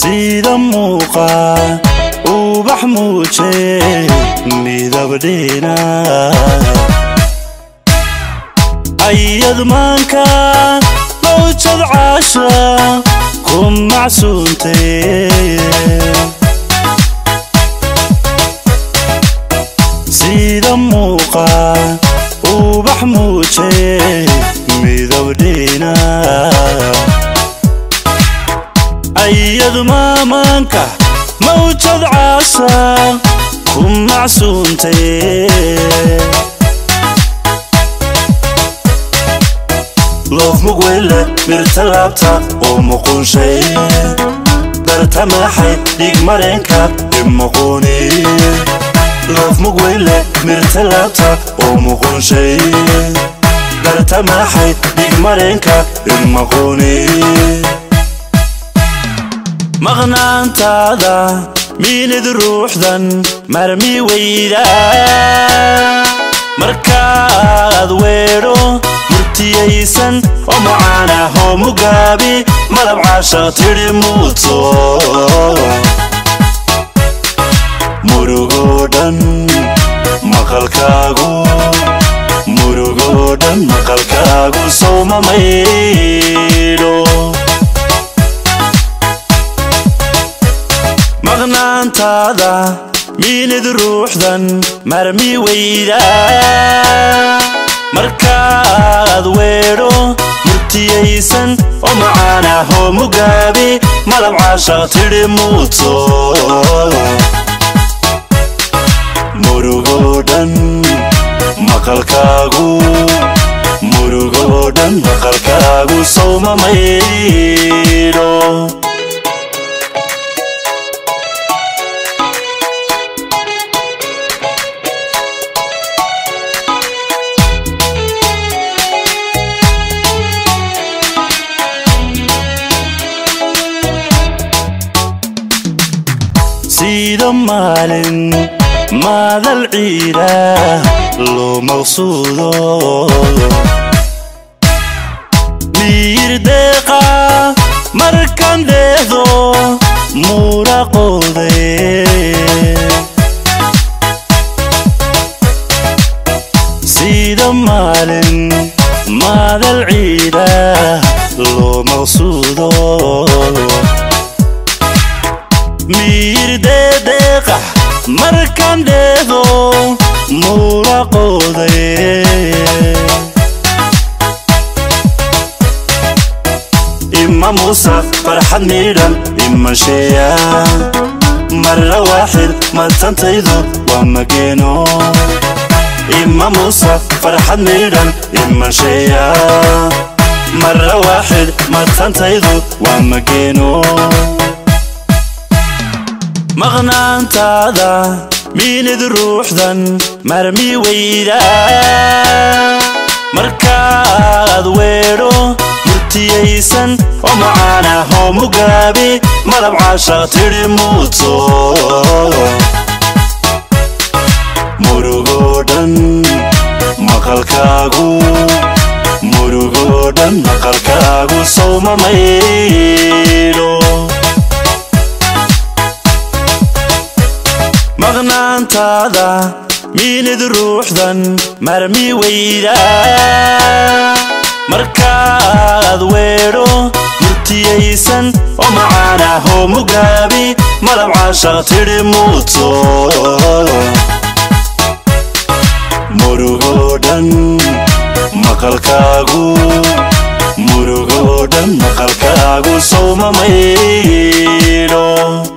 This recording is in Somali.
sida muuqa ubax muuje midabdhina ayad maanka mawjad caasha ku macsuuntay sida muuqa ubax muuje midabdhina ayadu maamaanka mawjad caasha ku macsuuntay loof mugweyle mirta laabta oo muquunshay darta madaxay dhig mareenka imuquuni loof mugweyle mirta laabta oo muquunshay darta madaxay dhig mareenka imuquuni maqnaantaada miinid ruuxdan marmi weyda markaad weedho murtiyaysan oo macaanahoo mugaabi malab caasha tidhi muuto murugoo dhan maqalkaagu murugoo dhan maqalkaagu sowma maydho maqnaantaada miinid ruuxdan marmi weyda markaad weedho murtiyaysan oo macaanahoo mugaabi malab caasha tidhi muuto murugoo dhan maqalkaagu murugoo dhan maqalkaagu sowma maydho sida maalin maadal ciida loo maqsuudo miyir deeqa markan dheehdo muuraqoode sida maalin maadal ciida loo maqsuudo miyir deedeeqax markan dheehdo muuraqooday ima muusa farxad miidhan imasheeya marra waaxid matantaydu waa mageeno ima muusa farxad miidhan imasheeya marra waaxid matantaydu waa mageeno maqnaantaada miinid ruuxdan marmi weyda markaad weedho murtiyaysan oo macaanahoo mugaabi malab caasha tidhi muuto murugoo dhan maqalkaagu murugoo dhan maqalkaagu sowma maydho maqnaantaada miinid ruuxdan marmi weyda markaad weedho murtiyaysan oo macaanahoo mugaabi malab caasha tidhi muuto murugoo dhan maqalkaagu murugoo dhan maqalkaagu sowma maydho